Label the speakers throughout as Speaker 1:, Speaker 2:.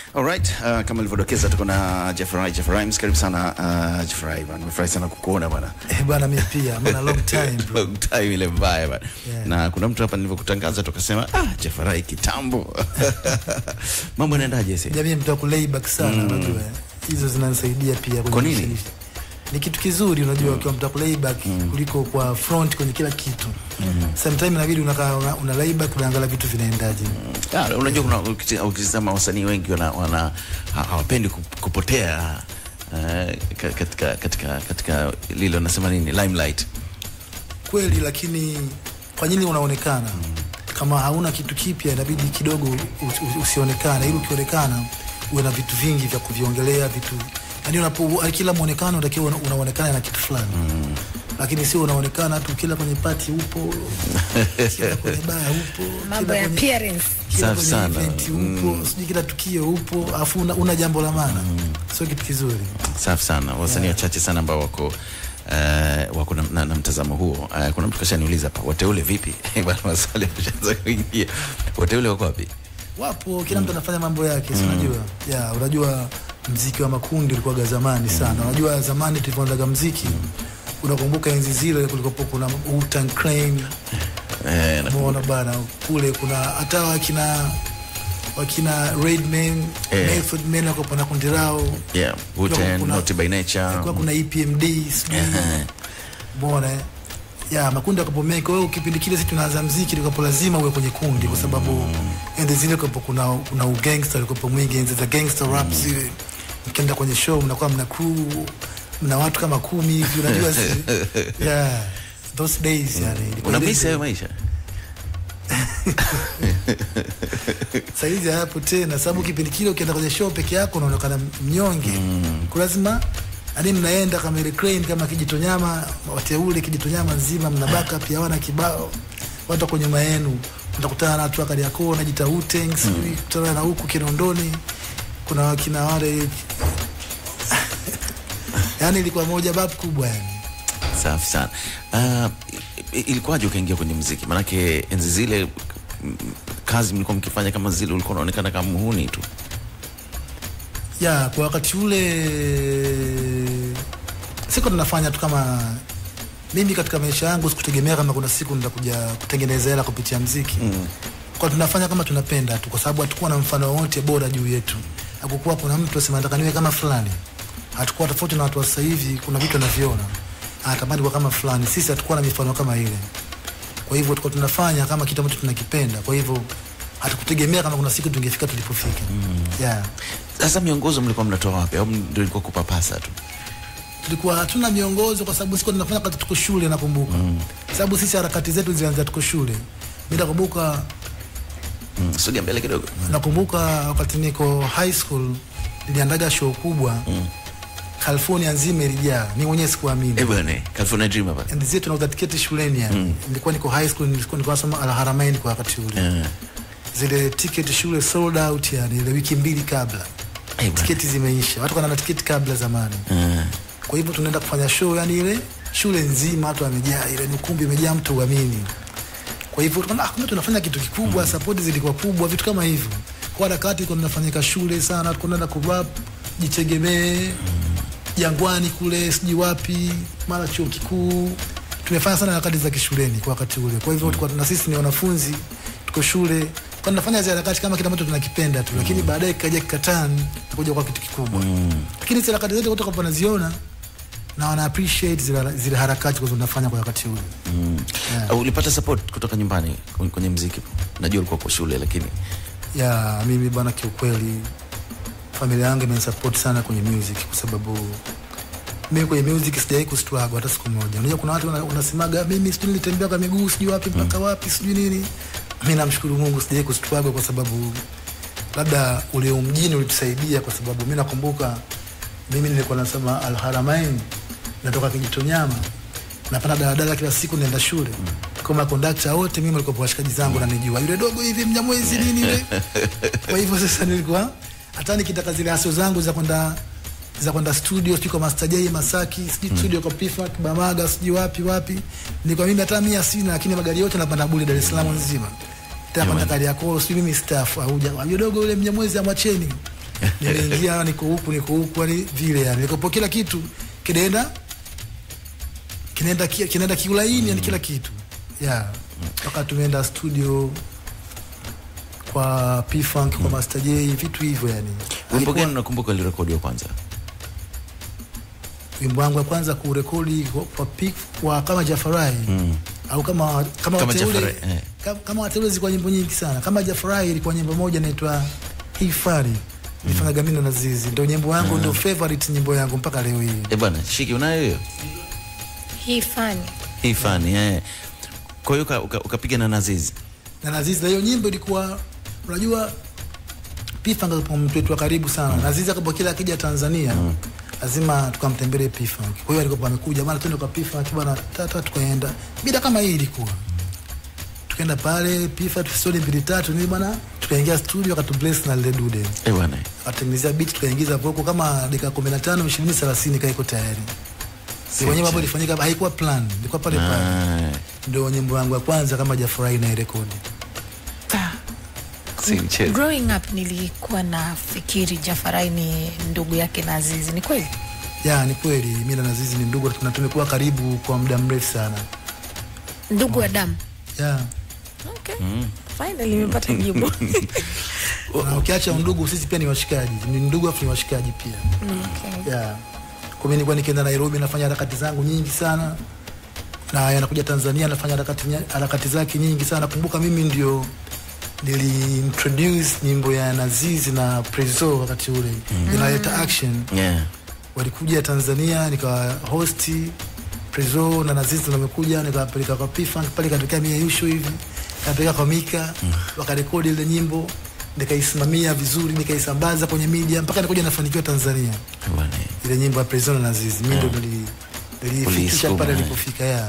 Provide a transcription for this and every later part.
Speaker 1: Alright, uh, kama ilivyodokeza tuko na Jeffrey Jeffrey, karibu sana uh, Jeffrey bwana. Nimefurahi sana kukuona bwana.
Speaker 2: Eh, bwana mimi pia maana long time bro.
Speaker 1: Long time ile mbaya bwana.
Speaker 2: Yeah.
Speaker 1: Na kuna mtu hapa nilivyokutangaza tukasema ah Jeffrey kitambo. Mambo yanaendaje sasa?
Speaker 2: Jamii mtu akulayback sana unajua. Hizo zinanisaidia pia kwenye
Speaker 1: Kwa nini?
Speaker 2: kushiriki. Ni kitu kizuri unajua ukiwa mtu akulayback kuliko kwa front kwenye kila kitu. Sometimes inabidi unakaa una, una layback unaangalia vitu vinaendaje.
Speaker 1: Ah, unajua kuna ukiti- ukitizama wasanii wengi wana, wana ha- hawapendi kup- kupotea uh, katika katika katika lile wanasema nini limelight.
Speaker 2: Kweli lakini kwa nini unaonekana? Kama hauna kitu kipya inabidi kidogo us- us- usionekane ili ukionekana uwe na vitu vingi vya kuviongelea vitu yani unapo kila muonekano unatakiwa una- unaonekana na kitu fulani lakini sio unaonekana tu kila kwenye pati upo kila kwenye baa upo
Speaker 3: mambo
Speaker 2: kila
Speaker 3: ya
Speaker 2: kwenye,
Speaker 3: appearance
Speaker 2: kila
Speaker 1: Safi
Speaker 2: kwenye
Speaker 1: sana.
Speaker 2: event upo sijui kila tukio upo afu una, una jambo la maana sio kitu kizuri
Speaker 1: Safi sana. Wasanii wachache sana ambao wako Uh, wako na, na, na mtazamo huo. Uh, kuna mtu kashaniuliza hapa, wateule vipi? Bwana maswali yameshaanza kuingia. Wateule wako wapi?
Speaker 2: wapo kila mtu anafanya mambo yake si unajua ya unajua mziki wa makundi ulikuwa zamani sana unajua zamani tulivyoanzaga mziki unakumbuka enzi zile kulikopo kuna Wu-Tang Clan
Speaker 1: Eh, na-
Speaker 2: umeona bana kule kuna hata wakina wakina Redman
Speaker 1: Eh.
Speaker 2: Method Man wako na kundi lao
Speaker 1: yeah, Wu-Tang,
Speaker 2: kuna-
Speaker 1: Naughty by Nature.
Speaker 2: kwa kuna EPMD sijui
Speaker 1: Ehe.
Speaker 2: umeona eh? ya makundi yakapomeka wewe kipindi kile sisi tunaanza mziki likapo lazima uwe kwenye kundi kwa sababu enzi zile kwa kuna kuna ugangster ulikopo mwingi enzi za gangster rap zile mkienda kwenye show mnakuwa mna crew mna watu kama kumi hivi unajua si yeah those days yani ilikuwa ile-
Speaker 1: Unamisi hayo maisha?
Speaker 2: saizi hayapo tena sababu kipindi kile ukienda kwenye show peke yako unaonekana mnyonge mm. lazima yani mnaenda kama ile crane kama kijitonyama wateule kijitonyama nzima mna backup ya wana kibao watu wako nyuma yenu utakutana na watu wa Kariakoo wanajita Wu-Tang sijui kutana na huku Kinondoni kuna wakina wale yani ilikuwa moja bab kubwa yani
Speaker 1: Safi sana. Uh, i- ilikuwaje ukaingia kwenye muziki? Maanake enzi zile mm, kazi mlikuwa mkifanya kama zile, ulikuwa unaonekana kama muhuni tu.
Speaker 2: ya kwa wakati ule siko tunafanya tu kama mimi katika maisha yangu sikutegemea kama kuna siku nitakuja kutengeneza hela kupitia mziki mm. kwa tunafanya kama tunapenda tu kwa sababu hatukuwa na mfano wowote bora juu yetu hakukuwa kuna mtu asema nataka niwe kama fulani hatukuwa tofauti na watu wa sasa hivi kuna vitu anaviona anatamani kuwa kama fulani sisi hatukuwa na mifano kama ile kwa hivyo tulikuwa tunafanya kama kitu ambacho tunakipenda kwa hivyo hatukutegemea kama kuna siku tungefika tulipofika mm. yeah.
Speaker 1: Sasa miongozo mlikuwa mnatoa wapi, au ndio ilikuwa kupapasa tu?
Speaker 2: tulikuwa hatuna miongozo kwa sababu sikuwa tunafanya wakati tuko shule nakumbuka mm. sababu sisi harakati zetu zilianza tuko shule mi nakumbuka
Speaker 1: Mm, sogea mbele kidogo.
Speaker 2: nakumbuka wakati niko high school niliandaga show kubwa mm. California nzima ilijaa mi mwenyewe sikuamini
Speaker 1: Eh bwana, California Dream hapa.
Speaker 2: enzi zetu tunauza tiketi shuleni yani mm. nilikuwa niko high school nilikuwa nilikuwa nasoma Al Haramain kwa wakati ule
Speaker 1: Eh,
Speaker 2: zile tiketi shule sold out yani ile wiki mbili kabla
Speaker 1: eh bwana.
Speaker 2: tiketi zimeisha watu kana na tiketi kabla zamani
Speaker 1: Eh,
Speaker 2: kwa hivyo tunaenda kufanya show yani ile shule nzima watu wamejaa ile ni ukumbi umejaa mtu uamini kwa hivyo tukaona ah, kumbe tunafanya kitu kikubwa mm. support zilikuwa kubwa vitu kama hivyo kwa harakati kwa tunafanyika shule sana tunaenda ku rap jitegemee jangwani kule sijui wapi mara chuo kikuu tumefanya sana harakati za kishuleni kwa wakati ule kwa hivyo tulikuwa na sisi ni wanafunzi tuko shule kwa tunafanya zile harakati kama kile ambacho tunakipenda tu lakini baadaye kikaja kikatani kuja kwa kitu kikubwa lakini zile harakati zote watu wanaziona na wana appreciate zile, zile harakati kwa tunafanya kwa wakati ule
Speaker 1: au ulipata support kutoka nyumbani kwenye- kwenye muziki? Najua ulikuwa kwa shule lakini
Speaker 2: ya mimi bwana kiukweli familia yangu imenisupport sana kwenye music kwa sababu mimi kwenye music sijawahi kustruggle hata siku moja unajua kuna watu wana- wanasemaga mimi sijui nilitembea kwa miguu sijui wapi mpaka wapi sijui nini mimi namshukuru Mungu sijawahi kustruggle kwa sababu labda ule mjini ulitusaidia kwa sababu mimi nakumbuka mimi nilikuwa nasema Al Haramain natoka Kijitonyama napanda daladala kila siku naenda shule kama kondakta wote mimi walikuwa washikaji zangu na nijua yule dogo hivi mnyamwezi nini yule kwa hivyo sasa nilikuwa hata nikitaka zile aso zangu za kwenda za kwenda studio sijui kwa Master J Masaki sijui studio kwa Pifa Bamaga sijui wapi wapi nilikuwa mimi hata mia sina lakini magari yote napanda bure Dar es Salaam nzima tena kwenda Kariakoo sijui mimi staff au yule dogo yule mnyamwezi amwacheni nimeingia niko huku niko huku yani vile yani nikopo kila kitu kinaenda kinaenda ki- kinaenda kiulaini yani kila kitu yeah mpaka tumeenda studio kwa P Funk kwa Master J vitu hivyo yani
Speaker 1: wimbo
Speaker 2: Haikuwa-
Speaker 1: gani unakumbuka ulirekodiwa kwanza
Speaker 2: wimbo wangu wa kwanza kurekodi kwa, kwa, P- kwa kama Jafarai
Speaker 1: mm.
Speaker 2: au kama kama,
Speaker 1: Kama
Speaker 2: wateule
Speaker 1: Jafarai, eh.
Speaker 2: kama, kama wateule zilikuwa nyimbo nyingi sana kama Jafarai ilikuwa nyimbo moja inaitwa Hifari nilifanya Gamino na Zizi ndio nyimbo yangu ndio favorite nyimbo yangu mpaka leo hii
Speaker 1: eh bwana shiki unayo hiyo
Speaker 3: hii fani
Speaker 1: hii fani eh kwa hiyo uka- uka- ukapiga na nazizi
Speaker 2: na Nazizi na hiyo nyimbo ilikuwa unajua P-Funk kwa mtu wetu wa karibu sana Nazizi akapo kila akija Tanzania lazima tukamtembelee P-Funk kwa hiyo alikuwa amekuja bwana twende kwa P-Funk bwana tata tukaenda bila kama hii ilikuwa tukaenda pale P-Funk studio mbili tatu ni bwana tukaingia studio akatubless na lile dude
Speaker 1: eh bwana
Speaker 2: akatengenezea beat tukaingiza voko kama dakika 15 20 30 kaiko tayari Ni nyimbo ambayo ilifanyika haikuwa plan ilikuwa pale pale
Speaker 1: Ah,
Speaker 2: ndio nyimbo yangu ya kwanza kama Jafurahi na rekodi
Speaker 1: si mchezo
Speaker 3: growing up nilikuwa nafikiri jafarai ni ndugu yake na azizi ni kweli
Speaker 2: ya ni kweli mimi na Nazizi ni ndugu na tumekuwa karibu kwa muda mrefu sana
Speaker 3: ndugu wa damu
Speaker 2: ya
Speaker 3: okay. finally nimepata jibu
Speaker 2: na ukiacha undugu sisi pia ni washikaji ni ndugu afu ni washikaji pia
Speaker 3: okay.
Speaker 2: ya kwa mimi nilikuwa nikienda Nairobi nafanya harakati zangu nyingi sana na yanakuja Tanzania nafanya harakati nya- harakati zake nyingi sana nakumbuka mimi ndio niliintroduce nyimbo ya Nazizi na Prezo wakati ule inaleta action
Speaker 1: yeah
Speaker 2: walikuja Tanzania nikawa hosti Prezo na Nazizi ndo wamekuja nikawapeleka kwa P-Funk pale katokea mia yusho hivi nikapeleka kwa Mika wakarekodi ile nyimbo nikaisimamia vizuri nikaisambaza kwenye media mpaka nikuja nafanikiwa Tanzania
Speaker 1: eh bwana
Speaker 2: ile nyimbo ya Prezo na Nazizi mimi ndo nili nilifikisha
Speaker 1: Uliisukuma,
Speaker 2: pale
Speaker 1: eh.
Speaker 2: nilipofika ya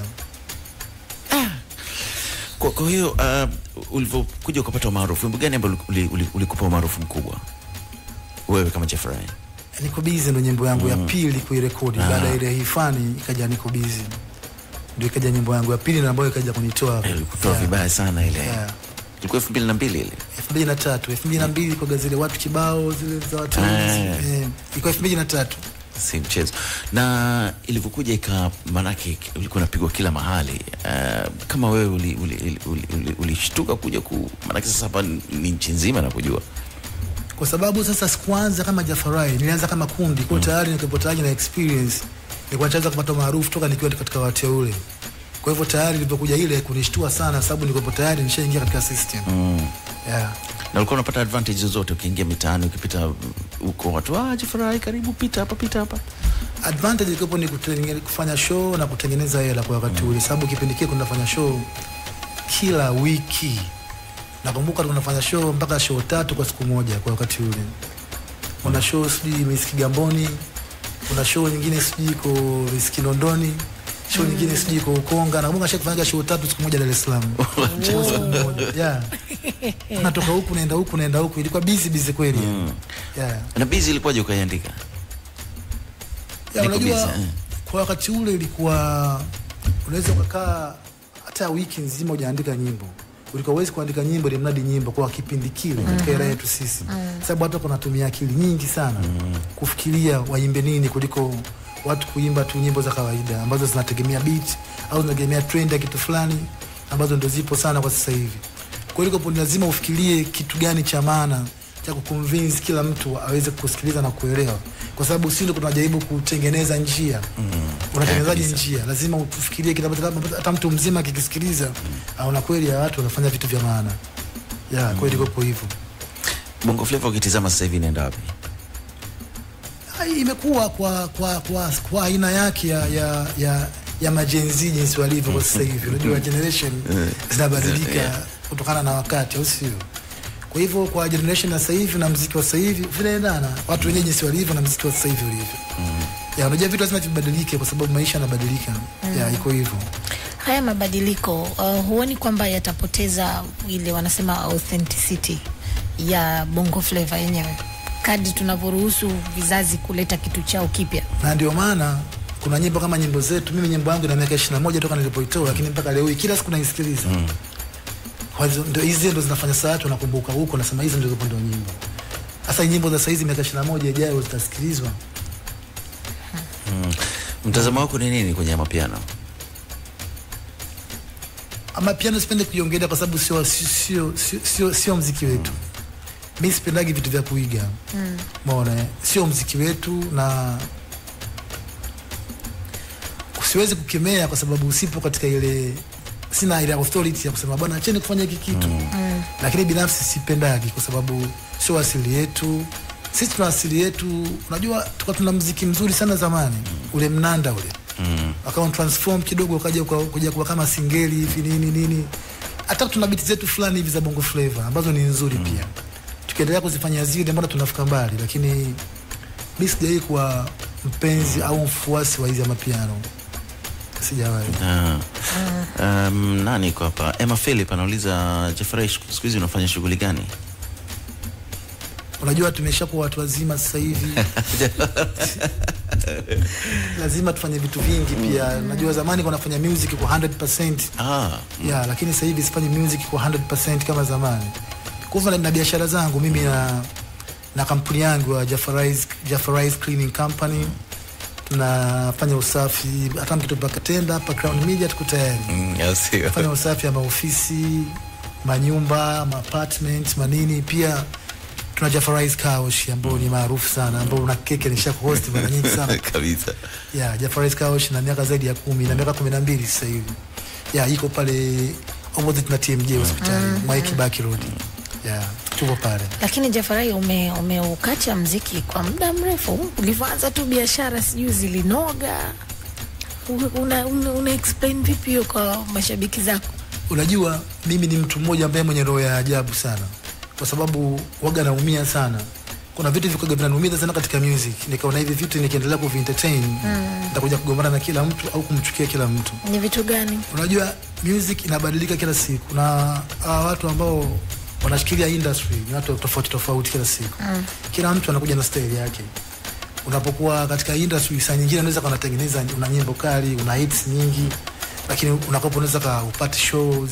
Speaker 1: kwa, kwa hiyo uh, ulivyokuja ukapata umaarufu wimbo gani ambao ulikupa uli, uli ulikupa umaarufu mkubwa wewe kama Jeffrey
Speaker 2: niko busy ndo nyimbo yangu ya pili kuirekodi
Speaker 1: Ah.
Speaker 2: baada ya ile hifani ikaja niko busy ndio ikaja nyimbo yangu ya pili na ambayo ikaja kunitoa
Speaker 1: Eh, ulikutoa
Speaker 2: Yeah.
Speaker 1: vibaya sana ile
Speaker 2: Yeah.
Speaker 1: ilikuwa elfu mbili na mbili ile
Speaker 2: elfu mbili na tatu elfu mbili na mbili kwa zile watu kibao zile za watu
Speaker 1: Ah.
Speaker 2: eh, ilikuwa elfu mbili na tatu
Speaker 1: si mchezo na ilivyokuja ika maanake ulikuwa unapigwa kila mahali uh, kama wewe ulishtuka uli, uli, uli, uli, ulishtuka kuja ku maanake sasa hapa ni nchi nzima na kujua
Speaker 2: kwa sababu sasa sikuanza kama Jafarai, nilianza kama kundi kwa tayari nikiwa tayari na experience, nilikuwa nishaanza kupata maarufu toka nikiwa katika wateule. Kwa hivyo tayari nilipokuja ile kunishtua sana, sababu nilikuwa tayari nishaingia katika system
Speaker 1: mm.
Speaker 2: yeah.
Speaker 1: na ulikuwa unapata advantage zozote ukiingia mitaani ukipita huko watu ah, Jeffrey karibu pita hapa pita hapa
Speaker 2: Advantage ilikuwa ni kutengene- kufanya show na kutengeneza hela kwa wakati ule, sababu kipindi kile kunafanya show kila wiki. Nakumbuka tunafanya show mpaka show tatu kwa siku moja kwa wakati ule. Kuna show sijui Miss Kigamboni, kuna show nyingine sijui iko Miss Kinondoni, show nyingine sijui iko Ukonga. Nakumbuka shakufanya show tatu siku moja Dar es Salaam. Kwa siku moja. Yeah. Unatoka huku naenda huku naenda huku, ilikuwa busy busy kweli. Yeah.
Speaker 1: na bizi ilikuwaje ukaiandika
Speaker 2: Ya,
Speaker 1: Niko
Speaker 2: unajua
Speaker 1: busy, eh.
Speaker 2: kwa wakati ule ilikuwa unaweza ukakaa hata wiki nzima hujaandika nyimbo ulikuwa uwezi kuandika nyimbo ili mradi nyimbo kwa kipindi kile katika era yetu sisi sababu watu wanatumia akili nyingi sana kufikiria waimbe nini kuliko watu kuimba tu nyimbo za kawaida ambazo zinategemea beat au zinategemea trend ya kitu fulani ambazo ndo zipo sana kwa sasa hivi kwa hiyo ilikuwa ni lazima ufikirie kitu gani cha maana cha kuconvince kila mtu aweze kusikiliza na kuelewa, kwa sababu sisi ndio tunajaribu kutengeneza njia mm. Unatengenezaje
Speaker 1: kabisa.
Speaker 2: njia? Lazima ufikirie kitu ambacho labda hata mtu mzima akikisikiliza aona kweli ya watu wanafanya vitu vya maana ya kweli iko hivyo.
Speaker 1: bongo flava ukitizama sasa hivi inaenda wapi
Speaker 2: Hai, imekuwa kwa kwa kwa kwa aina yake ya ya ya, ya majenzi jinsi walivyo kwa sasa hivi. Unajua generation zinabadilika
Speaker 1: Yeah.
Speaker 2: kutokana na wakati, au sio? Kwa hivyo kwa generation ya sasa hivi na mziki wa sasa hivi vinaendana, watu wenyewe jinsi walivyo na mziki wa sasa hivi ulivyo. Ya, unajua vitu lazima vibadilike kwa sababu maisha yanabadilika. Ya, iko hivyo.
Speaker 3: haya mabadiliko uh, huoni kwamba yatapoteza ile wanasema authenticity ya bongo flava yenyewe kadri tunavyoruhusu vizazi kuleta kitu chao kipya
Speaker 2: na ndio maana kuna nyimbo kama nyimbo zetu. Mimi nyimbo yangu ina miaka 21 toka nilipoitoa, lakini mpaka leo hii kila siku naisikiliza. Kwa hivyo ndio hizi ndio zinafanya saa watu wanakumbuka huko, nasema hizi ndio ndio nyimbo. Sasa nyimbo za saizi miaka 21 ijayo zitasikilizwa.
Speaker 1: Mtazamo wako ni nini kwenye mapiano?
Speaker 2: ama piano sipende kuiongelea kwa sababu sio sio sio sio, sio, sio mziki wetu. Mi sipendagi vitu vya kuiga mm. Maona sio mziki wetu, na siwezi kukemea kwa sababu usipo katika ile, sina ile authority ya kusema bwana acheni kufanya hiki kitu mm. Lakini binafsi sipendagi kwa sababu sio asili yetu. Sisi tuna asili yetu, unajua tulikuwa tuna mziki mzuri sana zamani, ule mnanda ule mm. akawa transform kidogo ukaja uka- kuja kuwa kama singeli hivi nini nini. Hata tuna biti zetu fulani hivi za bongo flavor ambazo ni nzuri pia, tukiendelea kuzifanya zile, mbona tunafika mbali, lakini mi sijawahi kuwa mpenzi au mfuasi wa hizi ya mapiano, sijawahi.
Speaker 1: Ah. Um, nani iko hapa? Emma Philip anauliza Jeffrey, siku hizi unafanya shughuli gani?
Speaker 2: Unajua tumeshakuwa watu wazima sasa hivi lazima tufanye vitu vingi pia. Najua zamani kwa nafanya music kwa 100%
Speaker 1: Ah,
Speaker 2: yeah, lakini sasa hivi sifanyi music kwa 100% kama zamani. Kwa hivyo na biashara zangu mimi na na kampuni yangu ya Jafarais Jafarais Cleaning Company tunafanya usafi, hata mkitupa katenda hapa Crown Media tuko tayari
Speaker 1: mm, au sio?
Speaker 2: fanya usafi ya maofisi, manyumba, maapartment, manini. Pia tuna Jafarais Kaosh ambao ni maarufu sana, ambao una keke nisha kuhost mara nyingi sana
Speaker 1: kabisa.
Speaker 2: yeah, Jafarais Kaosh na miaka zaidi ya kumi na miaka kumi na mbili sasa hivi yeah, iko pale opposite na TMJ hospitali mm, Mwai Kibaki Road yeah, tuko pale
Speaker 3: Lakini Jafarai, ume umeukacha mziki kwa muda mrefu. Ulivyoanza tu biashara sijui zilinoga. U- Una, una, una explain vipi hiyo kwa mashabiki zako?
Speaker 2: Unajua, mimi ni mtu mmoja ambaye mwenye roho ya ajabu sana, kwa sababu waga naumia sana. Kuna vitu vikoga vinaniumiza sana katika music, nikaona hivi vitu nikiendelea kuvi entertain nitakuja kugombana na kila mtu au kumchukia kila mtu.
Speaker 3: Ni vitu gani?
Speaker 2: Unajua, music inabadilika kila siku, na hawa watu ambao wanashikilia industry ni watu tofauti tofauti kila siku. Kila mtu anakuja na style yake. Unapokuwa katika industry, saa nyingine unaweza kuwa unatengeneza una nyimbo kali, una hits nyingi, lakini unakopa unaweza ka upate shows.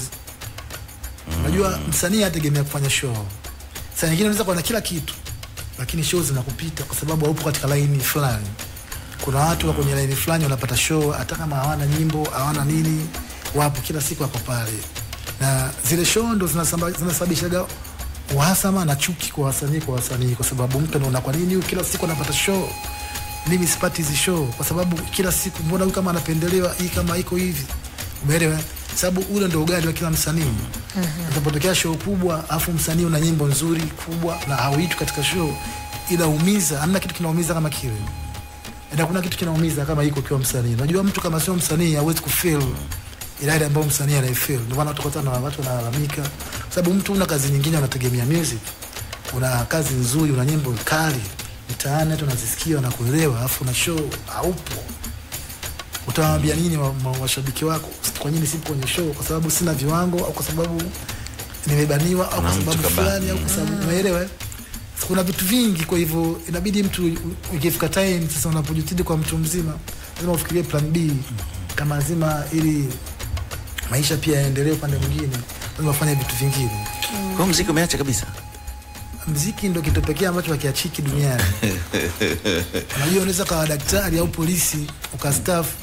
Speaker 2: Unajua msanii hategemea kufanya show. Saa nyingine unaweza kuwa na kila kitu, lakini show zinakupita kwa sababu haupo katika line fulani. Kuna watu wa kwenye line fulani wanapata show hata kama hawana nyimbo, hawana nini, wapo kila siku wako pale, na zile show ndo zinasamba- zinasababishaga uhasama na chuki kwa wasanii kwa wasanii, kwa sababu mtu anaona kwa nini huyu kila siku anapata show, mimi sipati hizi show, kwa sababu kila siku mbona huyu kama anapendelewa, hii kama iko hivi, umeelewa? Sababu ule ndo ugali wa kila msanii. Unapotokea show kubwa afu msanii una nyimbo nzuri kubwa na hauitwi katika show, ila umiza, hamna kitu kinaumiza kama kile na kuna kitu kinaumiza kama iko ukiwa msanii. Unajua mtu kama sio msanii hawezi kufeel ile ile ambayo msanii anaifeel. Ndio maana utakuta na watu wanalalamika, kwa sababu mtu una kazi nyingine, unategemea music, una kazi nzuri, una nyimbo kali mtaani, hata unazisikia wanakuelewa, alafu na show haupo. Utawaambia nini wa- wa- washabiki wako? Kwa nini sipo kwenye show? Kwa sababu sina viwango, au kwa sababu nimebaniwa, au kwa
Speaker 1: Kuna mtu
Speaker 2: sababu
Speaker 1: kabani.
Speaker 2: fulani, au kwa sababu umeelewa? eh? kuna vitu vingi, kwa hivyo inabidi mtu u- ikifika time sasa, unapojitidi kwa mtu mzima, lazima ufikirie plan B kama zima, ili maisha pia yaendelee upande mwingine, lazima ufanye vitu vingine.
Speaker 1: Kwa hiyo mziki umeacha kabisa?
Speaker 2: Mziki ndo kitu pekee ambacho hakiachiki duniani. Unajua, unaweza kawa daktari au polisi ukastaafu,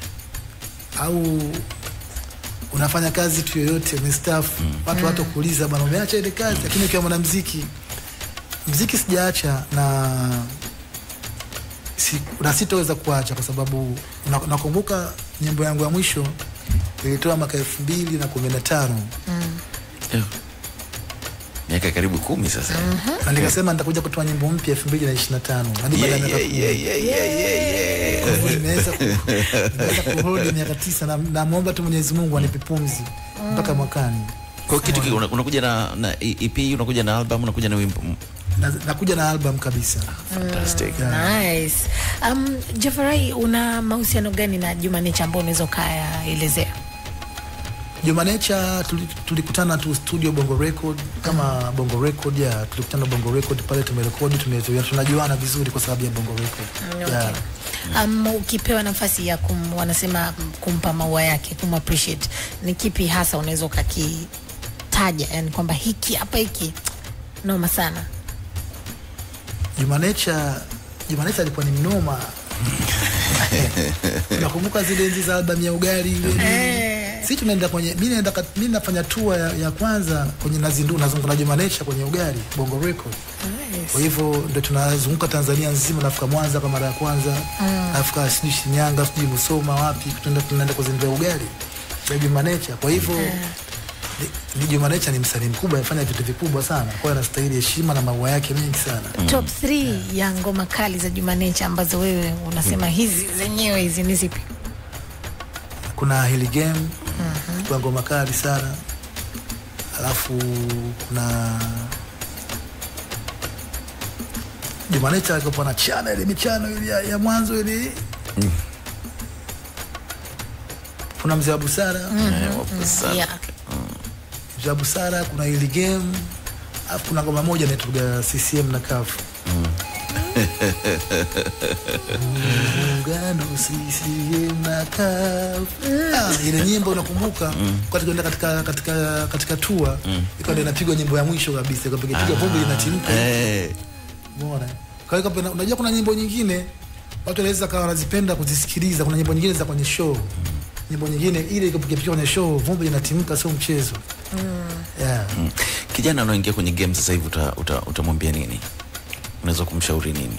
Speaker 2: au unafanya kazi tu yoyote umestaafu, watu watu kuuliza bwana, umeacha ile kazi, lakini ukiwa mwanamziki mziki sijaacha na si, na sitoweza kuacha kwa sababu na- nakumbuka nyimbo yangu ya mwisho ilitoa mwaka elfu mbili na kumi na tano
Speaker 1: Eh, Miaka karibu kumi sasa.
Speaker 2: na nikasema nitakuja kutoa nyimbo mpya elfu mbili na ishirini na tano hadi baada ya
Speaker 1: Yeah,
Speaker 2: miaka
Speaker 1: yeah,
Speaker 2: kumi.
Speaker 1: yeah, yeah, yeah, yeah, yeah.
Speaker 2: Kwa hivyo nimeweza ku- nimeweza kuhold miaka tisa na namwomba tu Mwenyezi Mungu anipe pumzi mpaka mwakani.
Speaker 1: Kwa hiyo kitu ki- una- unakuja na, na EP, unakuja na album, unakuja na wimbo. Mm,
Speaker 2: Na- Nakuja na album kabisa.
Speaker 1: Fantastic.
Speaker 3: Nice. Um, Jafarai, una mahusiano gani na Juma Nature ambao unaweza ukayaelezea?
Speaker 2: Juma Nature tuli- tulikutana tu studio Bongo Record kama Bongo Record ya tulikutana Bongo Record pale tumerekodi tumezoea tunajuana vizuri kwa sababu ya Bongo Record.
Speaker 3: Okay.
Speaker 2: Yeah.
Speaker 3: Um, ukipewa nafasi ya kum, wanasema kumpa maua yake kum appreciate ni kipi hasa unaweza ukakitaja, yani kwamba hiki hapa hiki noma sana?
Speaker 2: Juma Nature Juma Nature alikuwa ni mnoma nakumbuka zile enzi za albamu ya ugali ile si tunaenda kwenye mi naenda kat- mi nafanya tour ya, ya kwanza kwenye nazindu nazunguka na Juma Nature kwenye ugali Bongo Record kwa hivyo ndo tunazunguka Tanzania nzima, nafika Mwanza kwa mara ya kwanza mm. nafika sijui Shinyanga, sijui Musoma, wapi, tunaenda tunaenda kuzindua ugali ya Juma Nature. Kwa hivyo ni- ni Juma Nature ni msanii mkubwa, amefanya vitu vikubwa sana, kwa hiyo anastahili heshima na maua yake mengi sana.
Speaker 3: top 3 ya ngoma kali za Juma Nature ambazo wewe unasema hizi zenyewe hizi ni zipi?
Speaker 2: Kuna Hili Game kwa ngoma kali sana, alafu kuna Juma Nature alikuwa na chana ile michano ile ya, ya mwanzo ile kuna mzee wa busara
Speaker 1: Eh, wapo sana.
Speaker 3: Yeah.
Speaker 2: mzee wa busara, kuna Hili Game, alafu kuna ngoma moja inaitwa CCM na kafu muungano CCM na kafu Ah, ile nyimbo unakumbuka wakati kwenda katika katika katika tua ikawa ndio inapigwa nyimbo ya mwisho kabisa ikapiga piga vumbi linatimka
Speaker 1: Eh,
Speaker 2: Umeona? Kwa hiyo kama- unajua kuna nyimbo nyingine watu wanaweza kawa wanazipenda kuzisikiliza. Kuna nyimbo nyingine za kwenye show, nyimbo nyingine ile ikipiga kwenye show vumbi linatimka, sio mchezo. Yeah.
Speaker 1: mm. kijana anaoingia kwenye game sasa hivi uta- uta- utamwambia nini unaweza kumshauri nini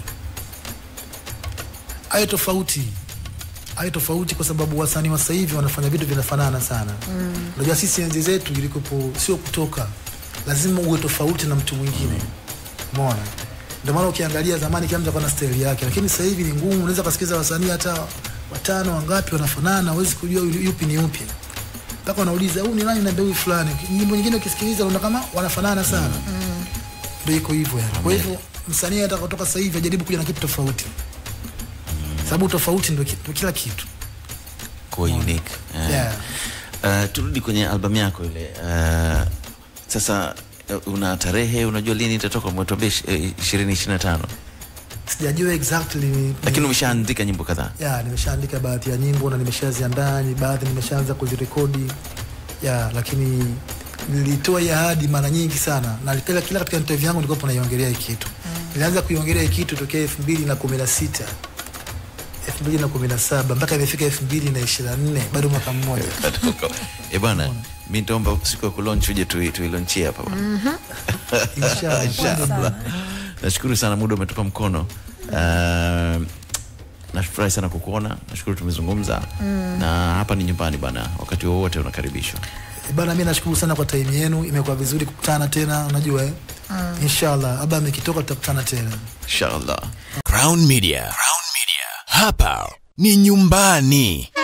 Speaker 2: Ayo tofauti ayo tofauti, kwa sababu wasanii wa sasa hivi wanafanya vitu vinafanana sana. Unajua sisi enzi zetu ilikopo sio kutoka, lazima uwe tofauti na mtu mwingine. Umeona? Ndio maana ukiangalia zamani kila mtu alikuwa na style yake, lakini sasa hivi ni ngumu. Unaweza kusikiliza wasanii hata watano wangapi wanafanana, huwezi kujua yu- yupi ni yupi, mpaka wanauliza huyu ni nani na huyu fulani. Nyimbo nyingine ukisikiliza unaona kama wanafanana sana, ndio iko hivyo yani. Kwa hivyo msanii atakapotoka sasa hivi ajaribu kuja na kitu tofauti, sababu tofauti ndio ki- ndio kila kitu.
Speaker 1: kuwa unique Eh.
Speaker 2: Yeah.
Speaker 1: Uh, turudi kwenye albamu yako ile uh, sasa uh, una tarehe unajua lini itatoka umetuambia ishirini ishiri na tano
Speaker 2: Sijajua exactly ni-
Speaker 1: lakini umeshaandika nyimbo kadhaa
Speaker 2: ya nimeshaandika baadhi ya nyimbo na nimeshaziandaa, ni baadhi nimeshaanza kuzirekodi ya, lakini nilitoa hii ahadi mara nyingi sana, na kila, kila katika interview yangu nilikuwa naiongelea hii kitu. Nilianza kuiongelea hii kitu tokea elfu mbili na kumi na sita elfu mbili na kumi na saba mpaka imefika elfu mbili na ishirini na nne bado mwaka mmoja.
Speaker 1: e bwana mi nitaomba siku ya kulonch uje tui- tuilonchie hapa bwana.
Speaker 2: Inshallah.
Speaker 1: Inshallah. nashukuru sana muda umetupa mkono uh, nafurahi sana kukuona nashukuru tumezungumza na hapa ni nyumbani bana wakati wowote unakaribishwa
Speaker 2: Bana, mi nashukuru sana kwa time yenu, imekuwa vizuri kukutana tena, unajua eh? Inshallah, aba ikitoka tutakutana tena.
Speaker 1: inshallah
Speaker 4: Crown Media. Crown Media. Hapa ni nyumbani.